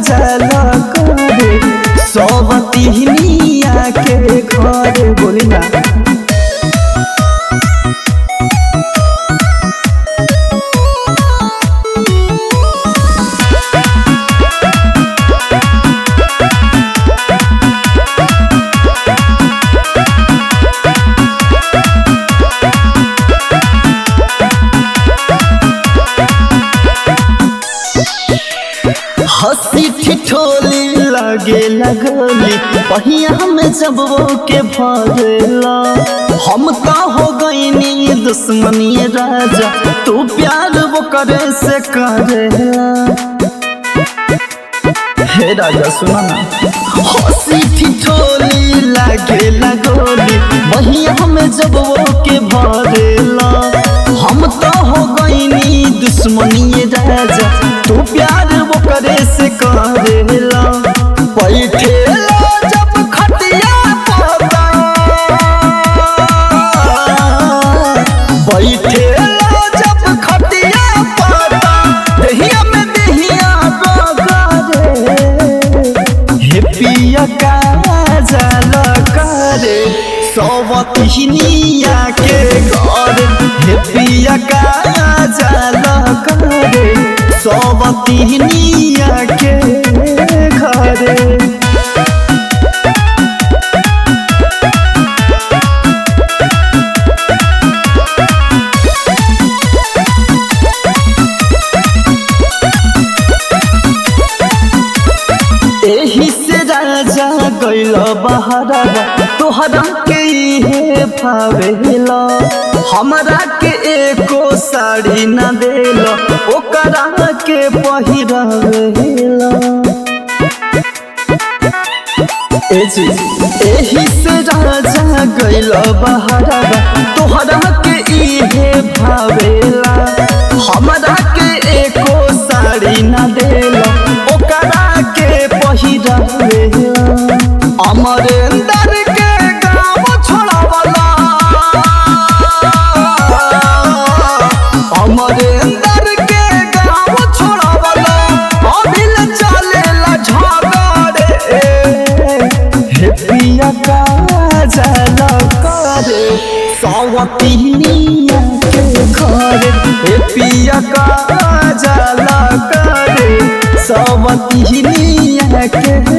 जल करे सवतिनिया के घर बोली ना हंसी ठिठोली लगे लगोली पहिया में जब वो के भरेला हम तो हो गईनी दुश्मनी राजा तू प्यार वो करे से करेला हे राजा सुना ना हंसी ठिठोली लगे लगोली पहिया में जब वो के भरेला हम तो हो गईनी दुश्मनी राजा तू प्यार वो करे से करेला बैठेला जब खटिया पता बैठेला जब खटिया पता दहिया में दहिया बगारे हे पिया का जल करे सवतिनिया के घर हे पिया का जल करे सवतिनिया के घरे एही से राजा गैल बहरवा तोहरा के इहे फावेला हमरा के एको साड़ी न देल ओकरा के पहिरवेला ए जी एही से राजा गैल बहरवा तोहरा के इहे भावेला हमरा के एको साड़ी न देल ओकरा के पहिरवेला अमरेंद्र के गाँव छोड़ावला अमरेंद्र के गाँव छोड़ावला अभिल चलेला झगड़े हे पिया का जल करे सवतिनिया के घर हे पिया का जल करे सवतिनिया के